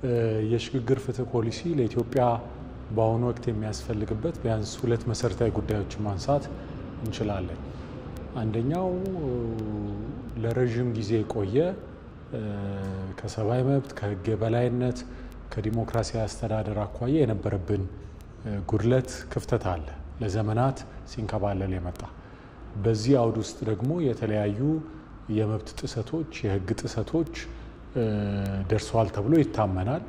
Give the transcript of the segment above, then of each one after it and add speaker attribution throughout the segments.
Speaker 1: የሽግግር ፍትህ ፖሊሲ ለኢትዮጵያ በአሁኑ ወቅት የሚያስፈልግበት ቢያንስ ሁለት መሰረታዊ ጉዳዮችን ማንሳት እንችላለን። አንደኛው ለረዥም ጊዜ የቆየ ከሰብአዊ መብት፣ ከህግ የበላይነት፣ ከዲሞክራሲያዊ አስተዳደር አኳያ የነበረብን ጉድለት፣ ክፍተት አለ ለዘመናት ሲንከባለል የመጣ በዚህ አውድ ውስጥ ደግሞ የተለያዩ የመብት ጥሰቶች፣ የህግ ጥሰቶች ደርሰዋል ተብሎ ይታመናል።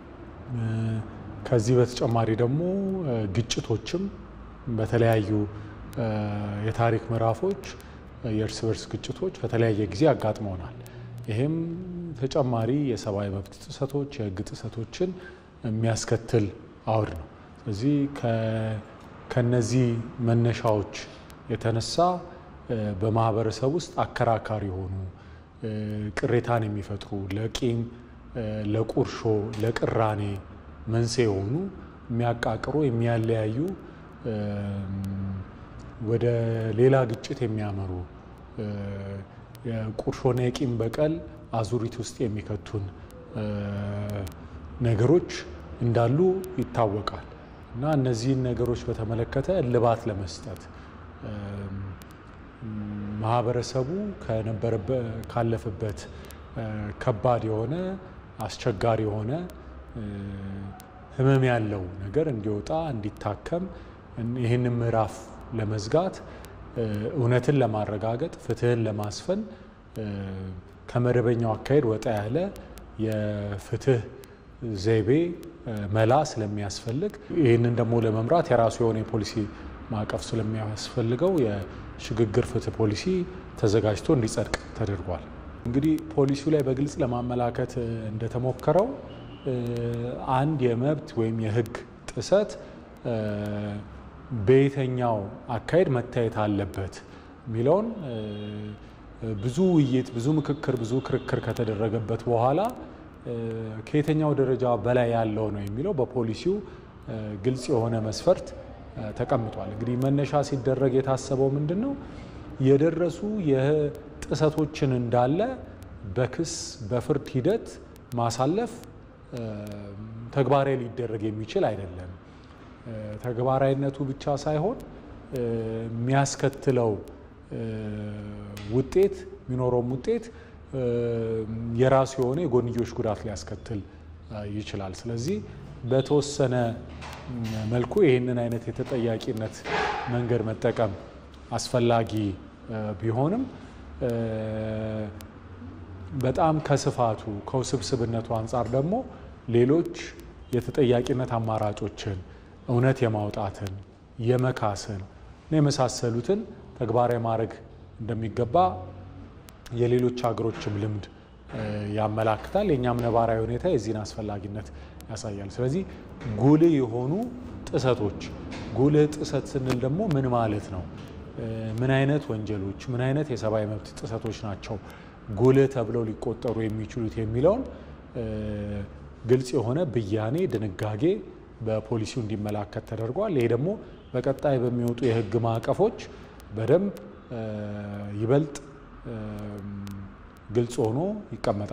Speaker 1: ከዚህ በተጨማሪ ደግሞ ግጭቶችም በተለያዩ የታሪክ ምዕራፎች የእርስ በርስ ግጭቶች በተለያየ ጊዜ አጋጥመውናል። ይህም ተጨማሪ የሰብአዊ መብት ጥሰቶች፣ የህግ ጥሰቶችን የሚያስከትል አውድ ነው። ስለዚህ ከነዚህ መነሻዎች የተነሳ በማህበረሰብ ውስጥ አከራካሪ የሆኑ ቅሬታን የሚፈጥሩ ለቂም፣ ለቁርሾ፣ ለቅራኔ መንስኤ የሆኑ የሚያቃቅሩ፣ የሚያለያዩ ወደ ሌላ ግጭት የሚያመሩ የቁርሾና የቂም በቀል አዙሪት ውስጥ የሚከቱን ነገሮች እንዳሉ ይታወቃል እና እነዚህን ነገሮች በተመለከተ እልባት ለመስጠት ማህበረሰቡ ካለፈበት ከባድ የሆነ አስቸጋሪ የሆነ ህመም ያለው ነገር እንዲወጣ እንዲታከም ይህንን ምዕራፍ ለመዝጋት እውነትን ለማረጋገጥ ፍትህን ለማስፈን ከመደበኛው አካሄድ ወጣ ያለ የፍትህ ዘይቤ መላ ስለሚያስፈልግ ይህንን ደግሞ ለመምራት የራሱ የሆነ የፖሊሲ ማዕቀፍ ስለሚያስፈልገው የሽግግር ፍትህ ፖሊሲ ተዘጋጅቶ እንዲጸድቅ ተደርጓል። እንግዲህ ፖሊሲው ላይ በግልጽ ለማመላከት እንደተሞከረው አንድ የመብት ወይም የህግ ጥሰት በየትኛው አካሄድ መታየት አለበት የሚለውን ብዙ ውይይት፣ ብዙ ምክክር፣ ብዙ ክርክር ከተደረገበት በኋላ ከየትኛው ደረጃ በላይ ያለው ነው የሚለው በፖሊሲው ግልጽ የሆነ መስፈርት ተቀምጧል። እንግዲህ መነሻ ሲደረግ የታሰበው ምንድን ነው? የደረሱ የጥሰቶችን እንዳለ በክስ በፍርድ ሂደት ማሳለፍ ተግባራዊ ሊደረግ የሚችል አይደለም። ተግባራዊነቱ ብቻ ሳይሆን የሚያስከትለው ውጤት የሚኖረውም ውጤት የራሱ የሆነ የጎንዮሽ ጉዳት ሊያስከትል ይችላል። ስለዚህ በተወሰነ መልኩ ይህንን አይነት የተጠያቂነት መንገድ መጠቀም አስፈላጊ ቢሆንም በጣም ከስፋቱ ከውስብስብነቱ አንጻር ደግሞ ሌሎች የተጠያቂነት አማራጮችን እውነት የማውጣትን የመካስን የመሳሰሉትን ተግባራዊ ማድረግ እንደሚገባ የሌሎች ሀገሮችም ልምድ ያመላክታል። የእኛም ነባራዊ ሁኔታ የዚህን አስፈላጊነት ያሳያል። ስለዚህ ጉልህ የሆኑ ጥሰቶች፣ ጉልህ ጥሰት ስንል ደግሞ ምን ማለት ነው? ምን አይነት ወንጀሎች፣ ምን አይነት የሰብአዊ መብት ጥሰቶች ናቸው ጉልህ ተብለው ሊቆጠሩ የሚችሉት የሚለውን ግልጽ የሆነ ብያኔ ድንጋጌ በፖሊሲው እንዲመላከት ተደርጓል። ይሄ ደግሞ በቀጣይ በሚወጡ የሕግ ማዕቀፎች በደንብ ይበልጥ ግልጽ ሆኖ ይቀመጣል።